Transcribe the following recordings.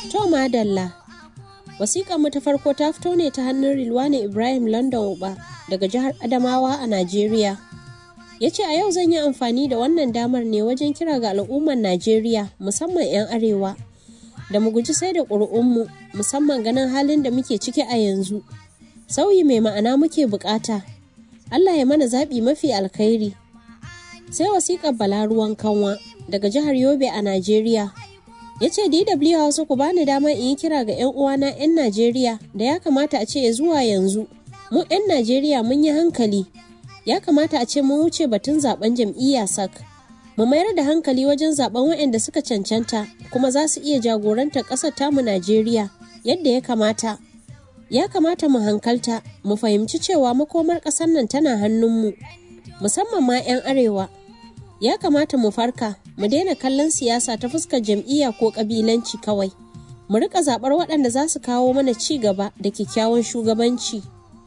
To madalla. Wasiƙar mu ta farko ta fito ne ta hannun Rilwani Ibrahim London Uba daga jihar Adamawa a Najeriya. Ya ce a yau zan yi amfani da wannan damar ne wajen kira ga al'ummar Najeriya musamman 'yan arewa da mu guji sai da ƙuri'unmu musamman ganin halin da muke ciki a yanzu. Sauyi mai ma'ana muke bukata. Allah ya mana zaɓi mafi alkhairi. Sai wasiƙar Bala ruwan kanwa daga jihar Yobe a Najeriya. ya ce dw hausa ku bani dama in yi kira ga 'yan uwana 'yan najeriya da ya kamata a ce zuwa yanzu mu 'yan najeriya mun yi hankali ya kamata a ce mun wuce batun zaben jam'iyya sak mu mayar da hankali wajen zaben waɗanda suka cancanta kuma za su iya jagorantar ƙasar tamu najeriya yadda ya kamata ya kamata mu hankalta mu fahimci cewa makomar ƙasar nan tana hannunmu musamman ma 'yan arewa ya kamata mu farka mu daina kallon siyasa ta fuskar jam'iyya ko ƙabilanci kawai mu rika zaɓar waɗanda za su kawo mana ci gaba da kyakkyawan shugabanci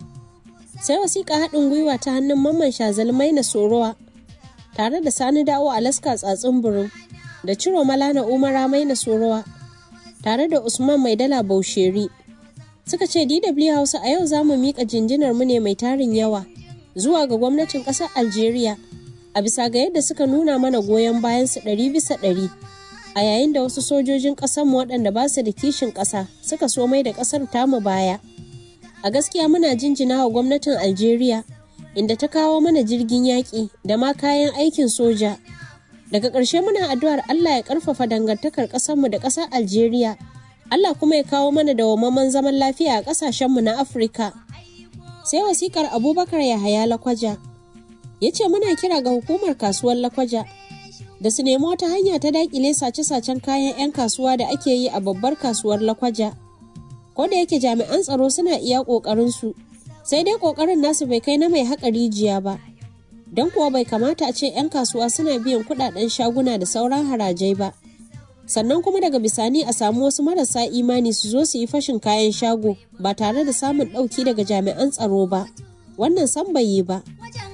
sai wasiƙa haɗin gwiwa ta hannun mamman shazalmai na sorowa tare da sani dawo alaska tsatsin burin da ciro malana umara mai na sorowa tare da usman mai dala bausheri suka ce dw hausa a yau za mu miƙa jinjinar mu ne mai tarin yawa zuwa ga gwamnatin ƙasar algeria a bisa ga yadda suka nuna mana goyon bayansu ɗari bisa ɗari a yayin da wasu sojojin ƙasarmu waɗanda ba su da kishin ƙasa suka so mai da ƙasar tamu baya a gaskiya muna jinjina wa gwamnatin algeria inda ta kawo mana jirgin yaƙi da ma kayan aikin soja daga ƙarshe muna addu'ar allah ya ƙarfafa dangantakar ƙasarmu da ƙasar algeria allah kuma ya kawo mana dawwammamen zaman lafiya a ƙasashenmu na afirka sai wasikar abubakar yahaya lakwaja ya ce muna kira ga hukumar kasuwar lakwaja da su nemi wata hanya ta dakile sace-sacen kayan 'yan kasuwa da ake yi a babbar kasuwar lakwaja ko da yake jami'an tsaro suna iya ƙoƙarinsu sai dai ƙoƙarin nasu bai kai na mai haƙa rijiya ba don kuwa bai kamata a ce 'yan kasuwa suna biyan kuɗaɗen shaguna da sauran harajai ba sannan kuma daga bisani a samu wasu marasa imani su zo su yi fashin kayan shago ba tare da samun ɗauki daga jami'an tsaro ba wannan san bai yi ba